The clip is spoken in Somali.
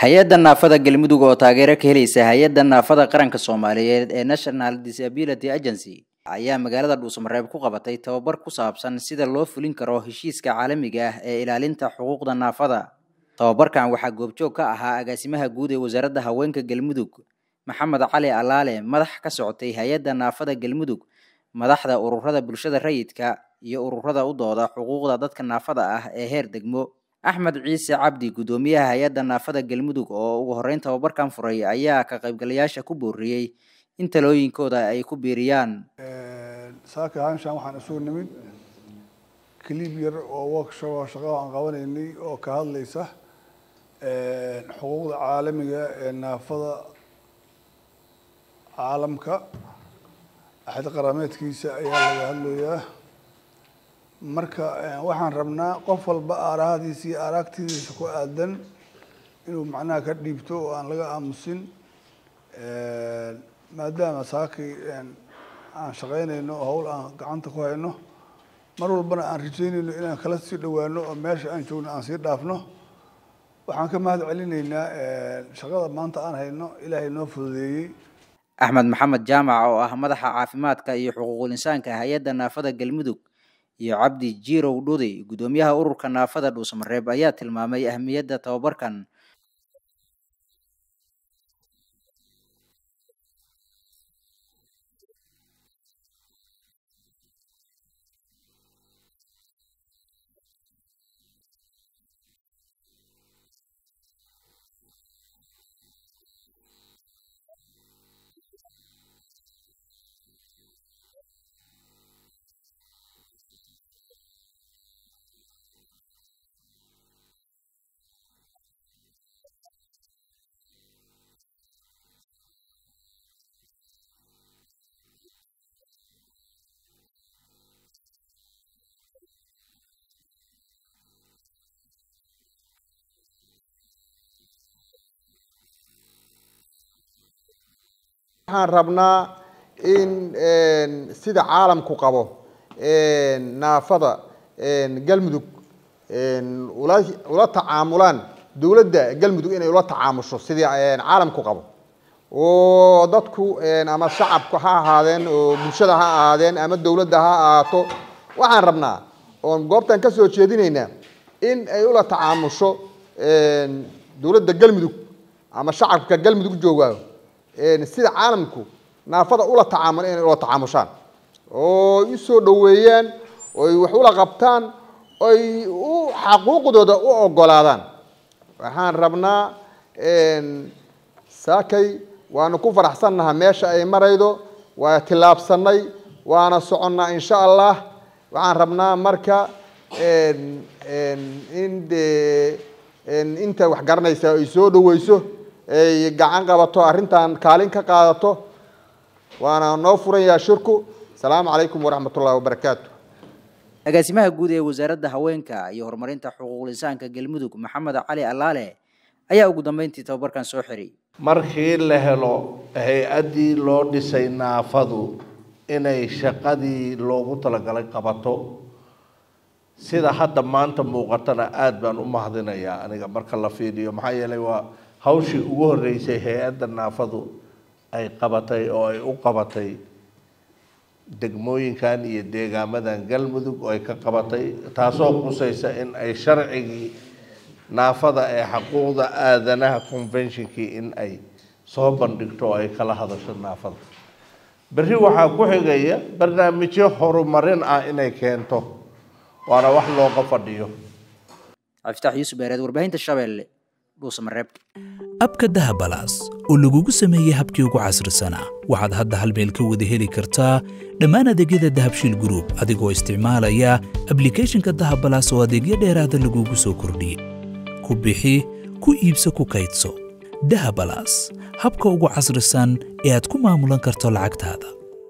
hay-adda naafada galmudug oo taageero ka helaysa hay-adda naafada qaranka soomaaliyeed ee national disability agency ayaa magaalada dhuusamareeb ku qabatay tababar ku saabsan sida loo fulin karo heshiiska caalamiga ah ee ilaalinta xuquuqda naafada tababarkan waxaa goobjoog ka ahaa agaasimaha guud ee wasaaradda haweenka galmudug maxamed cali alaale madax ka socotay hay-adda naafada galmudug madaxda ururada bulshada rayidka iyo ururada u dooda xuquuqda dadka naafada ah ee heer degmo axmed ciise cabdi guddoomiyaha hay-adda naafada galmudug oo ugu horreyn tababarkan furay ayaa ka qaybgalayaasha ku booriyey in talooyinkooda ay ku biiriyaan saaka haanshan waxaan isugu nimid clib yar oo workshop oo shaqada aan qabanaynay oo ka hadlaysa xuquuqda caalamiga ee naafada caalamka axad qarameedkiisa ayaa laga hadlayaa marka waxaan rabnaa qof walba aarahadiisa iyo aragtidiisa ku aadan inuu macnaha ka dhiibto oo aan laga aamusin maadaama saakay aan shaqaynayno oo hawl aan gacanta ku hayno mar walbana aan rajaynayno inaan kala sii dhawaano oo meesha aan joogno aan sii dhaafno waxaan ka mahad celinaynaa shaqada maanta aan hayno ilaahay noo fududeeyey axmed maxamed jaamac oo ah madaxa caafimaadka iyo xuquuqul insaanka hay-adda naafada galmudug iyo cabdi jirow dhudi guddoomiyaha ururka naafada dhuusamareeb ayaa tilmaamay ahmiyadda tababarkan waxaan rabnaa in sida caalamku qabo naafada galmudug ula ula tacaamulaan dowladda galmudug inay ula tacaamusho sidii caalamku qabo oo dadku ama shacabku ha ahaadeen oo bulshada ha ahaadeen ama dowladda ha ahaato waxaan rabnaa oon goobtan ka soo jeedinaynaa in ay ula tacaamusho dowladda galmudug ama shacabka galmudug joogaa sida caalamku naafada ula tacaamul inay ula tacaamushaan oo u soo dhoweeyaan oy wax ula qabtaan oy u xaquuqdooda u ogolaadaan waxaan rabnaa saakay waanu ku faraxsannaha meesha ay maraydo waa tillaabsanay waana soconnaa insha allah waxaan rabnaa marka in dee inta wax garanaysa ay soo dhoweyso ay gacan qabato arrintan kaalin ka qaadato waana noo furan yaha shirku asalaamu calaykum waraxmat ullahi wabarakaatu agaasimaha guud ee wasaaradda haweenka iyo horumarinta xuquuqul insaanka galmudug maxamed cali alaale ayaa ugu dambeyntii tababarkan soo xiray markii la helo hay-addii loo dhisay naafadu inay shaqadii loogu talagalay qabato sida hadda maanta muuqatana aada baan u mahadinayaa aniga marka la fiiriyo maxaa yeelay waa hawshii ugu horreysay hay-adda naafadu ay qabatay oo ay u qabatay degmooyinkan iyo deegaamadan galmudug oo ay ka qabatay taasoo qusaysa in ay sharcigii naafada ee xuquuqda aadanaha conventionkii in ay soo bandhigto oo ay kala hadasho naafada berri waxaa ku xigaya barnaamijyo horumarin ah inay keento waana wax looga fadhiyo cabdifatax yuusuf beereed warbaahinta shabeelle abka dahabalaas oo lagugu sameeyey habkii ugu casrisanaa waxaad hadda hal meel ka wada heli kartaa dhammaan adeegyada dahabshiil gruub adigoo isticmaalaya ablikhethonka dahabalaas oo adeegyo dheeraada lagugu soo kordhiyey ku bixi ku iibso ku kaydso dahabalaas habka ugu casrisan ee aad ku maamulan karto lacagtaada